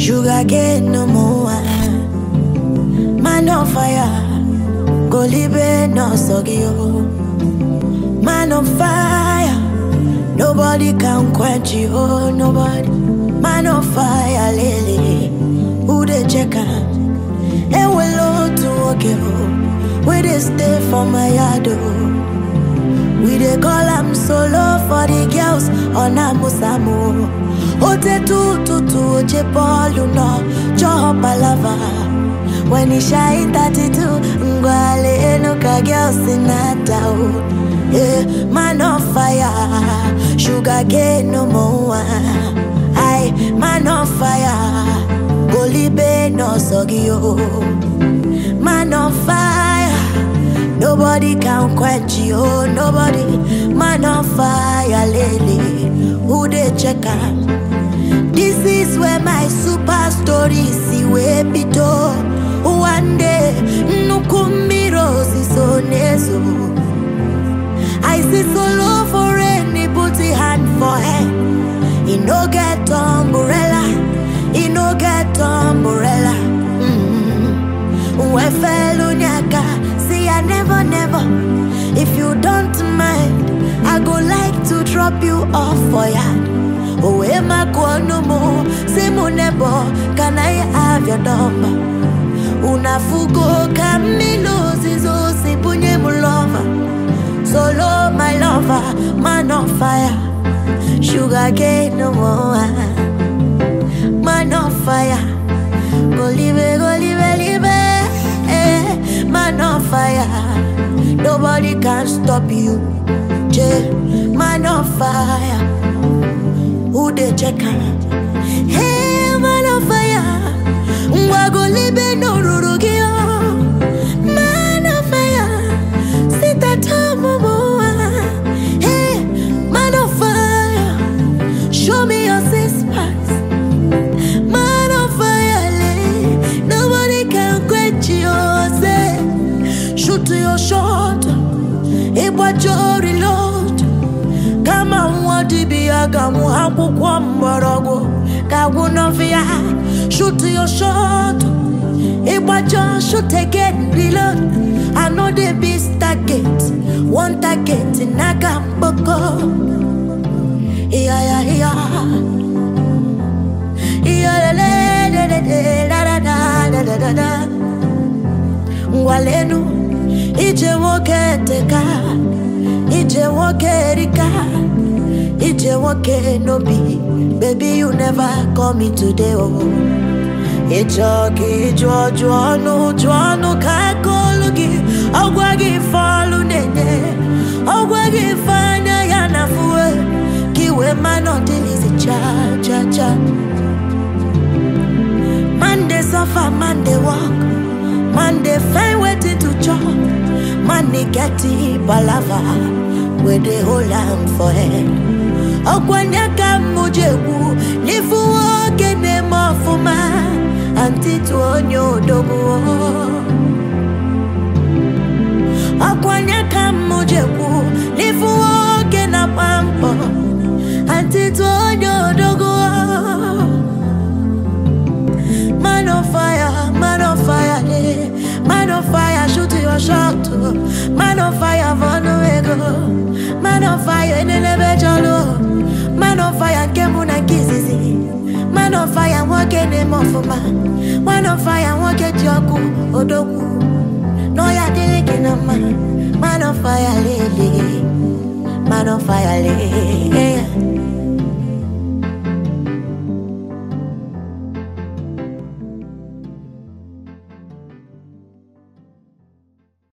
Sugar cane no more. Man on fire. Go live no sogio. Man on fire. Nobody can quench you. Oh, nobody. Man on fire, lily. Who they check am? And we low to walk it. We they stay for my yard. oh. We dey call am solo for the girls on Amusamu. Ote tu tu tu oje Paulu no cho palava. When he shine 32, ngwale enuka girls in town. Yeah, man on fire, sugar cane no more. Aye, man on fire, golibe no sogio. Man on fire. Nobody can quench you, oh, nobody. Man on fire, lady. Who they check am? This is where my super story see where pito. One day, nukumiro si so nezo. I see solo for any put a hand for head. He no get umbrella, he no get umbrella. Mm. We fell nyaka, see I never, never. If you don't mind, I go like to drop you off for yard. Oh, am I no more? Say mo nebo, can I have your number? Unafugo Camilo Zizo Sipunye Mulova Solo my lover, man on fire Sugar cane no more Man on fire Go live, go live, live eh. Man on fire Nobody can stop you J Man on fire Who they check out? Hey, man on fire Ngwago libe no rurugio Man on fire Sita tamu moa Hey, man on fire Show me your six packs Man on fire lay. Nobody can quench you say Shoot your shot Ịgbacha reload kama nwa dibịa ga-amụ akwụkwọ mgbọrọgwụ ga-agwụ n'ọfịa shoot your shot ịgbacha shoot again reload I know the beast target one target n'aka mkpọkọ iya ya iya iya lele lele da da da da da da da ngwalenu ije nwoke teka ije nwoke erika ije nwoke no be baby you never call me today oh ịchọ ka ịjụ ọjụ ọnụ jụ ọnụ ka aka olu gị ọgwa gị ife ọlụ na-enye ọgwa gị ife anya ya na fuwe ka iwe mmanụ ọdịnizi cha cha cha Man dey suffer, man dey walk, man dey find wetin to chop, man dey get the palava wey dey hold am for head. Ọkwanye ka mụ ji ekwu n'ifu nwoke na-eme ọfụma antịtụ onye odogwu. Ọkwanye ka mụ ji ekwu n'ifu nwoke na-agba mbọ antịtụ onye odogwu. Man on fire, man on fire, yeah. Man on fire, shoot your shot. oh. Man on fire, for no ego. Man on fire, in the jalo. Man on fire, kemu na kizizi. Man on fire, wake name of man. Man on fire, wake joku, odoku. No ya deleke na man. Man on fire, lele. Man on fire, lele.